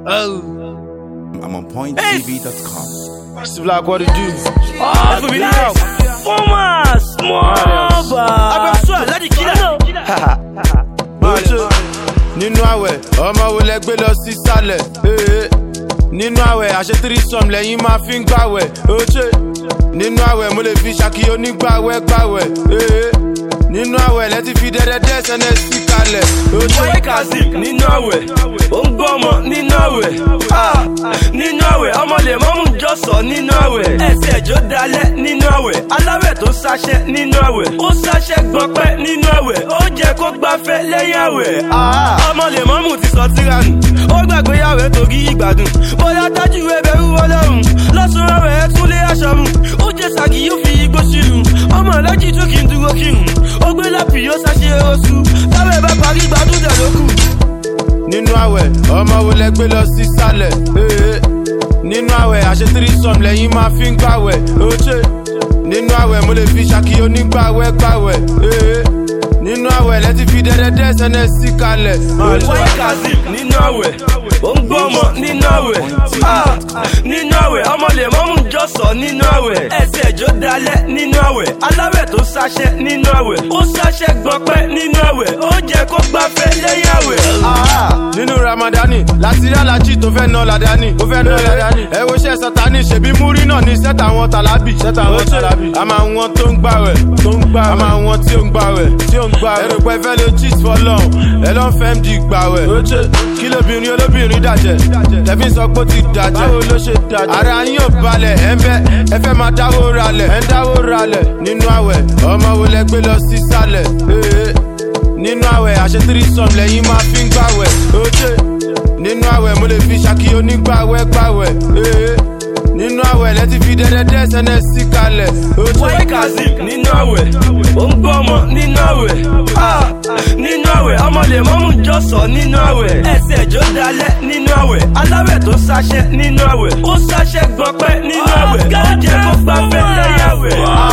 I'm on pointtv.com. Mr. Black, what it do? Ẹ fún mi ní help. Former small bar. Abẹ́sọ̀ aládìí kílà. Oche nínú àwẹ̀ ọmọ wo lẹ gbé lọ sí sálẹ̀ ee. nínú àwẹ̀ àṣetírí sọm lẹ́yìn máa fi ń gbàwẹ̀ Oche nínú àwẹ̀ mo lè fi ṣàkí onígbàwẹ̀ gbàwẹ̀ ee. nínú àwẹ̀ lẹ́tí fi dẹ́dẹ́dẹ́ sẹ́nẹ̀ sí kalẹ̀ Oche Boy Kazeem nínú àwẹ̀. Ó ń gbọ́ ọmọ nínú àwẹ̀. Ah, Nínú àwẹ̀ ọmọ lè mọ́mú jọ̀sọ̀ nínú àwẹ̀. Ẹsẹ̀ ẹ̀jọ́ dalẹ̀ nínú àwẹ̀. Aláwẹ̀ tó sáṣẹ́ nínú àwẹ̀. Ó sáṣẹ́ gbọ́pẹ́ nínú àwẹ̀. Ó jẹ́ kó gbafẹ́ lẹ́yìn àwẹ̀. Ah, Ọmọ lè mọ́mú ti sọ tíra nù. Ó gbàgbé àwẹ̀ torí ìgbádùn. Bóyá tájú ẹbẹ̀rù ọlọ́run. Lọ́sùn àwẹ̀ ẹ̀ tún lé aṣọ mu. Ó jẹ́ sàgì yóò fi igbó sílùú. Ọmọ alájí tún kì í dúró kírun. Ó gbé lápì yóò sáṣe oṣù. Táwẹ̀ bá parí gbádùn dẹ̀ lókù. nínú àwẹ̀ ọmọ wo lẹ gbé lọ sí sálẹ̀ ee. nínú àwẹ̀ àṣetírí sọm lẹ́yìn máa fi ń gbàwẹ̀ Oche nínú àwẹ̀ mo lè fi ṣàkí onígbàwẹ̀ gbàwẹ̀ ee. nínú àwẹ̀ lẹ́tí fi dẹ́dẹ́dẹ́ sẹ́nẹ̀ sí kalẹ̀ Oche. Boy Kazeem nínú àwẹ̀. Ó ń gbọ́ ọmọ nínú àwẹ̀. Ah, Nínú àwẹ̀ ọmọ lè mọ́mú jọ̀sọ̀ nínú àwẹ̀. Ẹsẹ̀ ẹ̀jọ́ dalẹ̀ nínú àwẹ̀. Aláwẹ̀ tó sáṣẹ́ nínú àwẹ̀. Ó sáṣẹ́ gbọ́pẹ́ nínú àwẹ̀. Ó jẹ́ kó gbafẹ́ lẹ́yìn àwẹ̀. Ah, nínú ramadani láti rí alájí tó fẹ́ ná ládání ó fẹ́ ná ládání ẹ wo iṣẹ́ sátani ṣèbí múrí náà ní sẹ́tà àwọn tàlábì sẹ́tà àwọn tàlábì a máa wọn tó ń gbàwẹ̀ tó ń gbàwẹ̀ a máa wọn tí ó ń gbàwẹ̀ tí ó ń gbàwẹ̀ ẹrù pẹ́ fẹ́ ló cheat for long ẹ lọ́n fẹ́ md gbàwẹ̀ oche kí lóbìnrin olóbìnrin dàjẹ́ tẹ̀fín sọ pé ó ti dàjẹ́ báwo ló ṣe dàjẹ́ ara yín ò balẹ̀ ẹ ń bẹ́ ẹ fẹ́ máa dáwó ralẹ̀ ẹ ń dáwó ralẹ̀ nínú àwẹ̀ ọmọ wo lẹ gbé lọ sí sálẹ̀ ee nínú àwẹ̀ àṣetírí sọm lẹ́yìn máa fi ń gbàwẹ̀ oche nínú àwẹ̀ mo lè fi ṣàkí onígbàwẹ̀ gbàwẹ̀ ee. nínú àwẹ̀ lẹ́tí fi dẹ́dẹ́dẹ́ sẹ́nẹ̀ sí kalẹ̀ oche Boy Kazeem nínú àwẹ̀. Ó ń gbọ́ ọmọ nínú àwẹ̀. Ah, Nínú àwẹ̀ ọmọ lè mọ́mú jọ̀sọ̀ nínú àwẹ̀. Ẹsẹ̀ ẹ̀jọ́ dalẹ̀ nínú àwẹ̀. Aláwẹ̀ tó sáṣẹ́ nínú àwẹ̀. Ó sáṣẹ́ gbọ́pẹ́ nínú àwẹ̀. Ó jẹ́ kó gbafẹ́ lẹ́yìn àwẹ̀.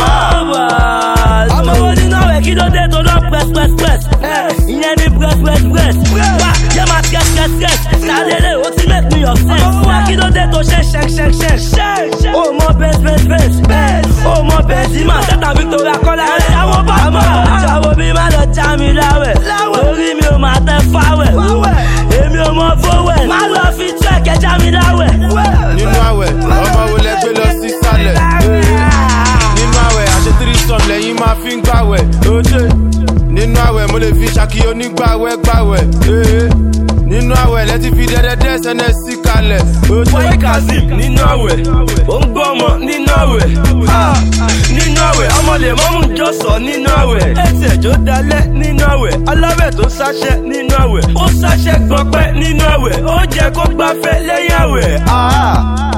Ọmọ wo nínú àwẹ̀ kí ló dé tó lọ press press press? Ìyẹn ni press press press. Wá yẹ máa sketch sketch sketch. Sálẹ̀lẹ̀ ó ti make me upset. Wá kí ló dé tó ṣe ṣẹ́k ṣẹ́k ṣẹ́k? Ó mọ bẹ́ẹ̀ bẹ́ẹ̀ bẹ́ẹ̀. Ó mọ bẹ́ẹ̀ sí máa tẹ́tà Victoria Kọ́lá. Ẹ̀ṣáwó bá mọ̀. Ẹ̀ṣáwó bí má lọ já mi láwẹ̀. Orí mi ò máa tẹ fáwẹ̀. Èmi ò mọ fówẹ̀. Má lọ fi tú ẹ̀kẹ́ já mi láwẹ̀. nínú àwẹ̀ ọmọ wo lẹ gbé lọ sí sálẹ̀ ee. nínú àwẹ̀ àṣetírí sọm lẹ́yìn máa fi ń gbàwẹ̀ oche nínú àwẹ̀ mo lè fi ṣàkí onígbàwẹ̀ gbàwẹ̀ ee. nínú àwẹ̀ lẹ́tí fi dẹ́dẹ́dẹ́ sẹ́nẹ̀ sí kalẹ̀ oche. Boy Kazeem nínú àwẹ̀. Ó ń gbọ́ ọmọ nínú àwẹ̀. Ah, Nínú àwẹ̀ ọmọ lè mọ́mú jọ̀sọ̀ nínú àwẹ̀. Ẹsẹ̀ ẹ̀jọ́ dalẹ̀ nínú àwẹ̀. Aláwẹ̀ tó sáṣẹ́ nínú àwẹ̀. Ó sáṣẹ́ gbọ́pẹ́ nínú àwẹ̀. Ó jẹ́ kó gbafẹ́ lẹ́yìn àwẹ̀. Ah,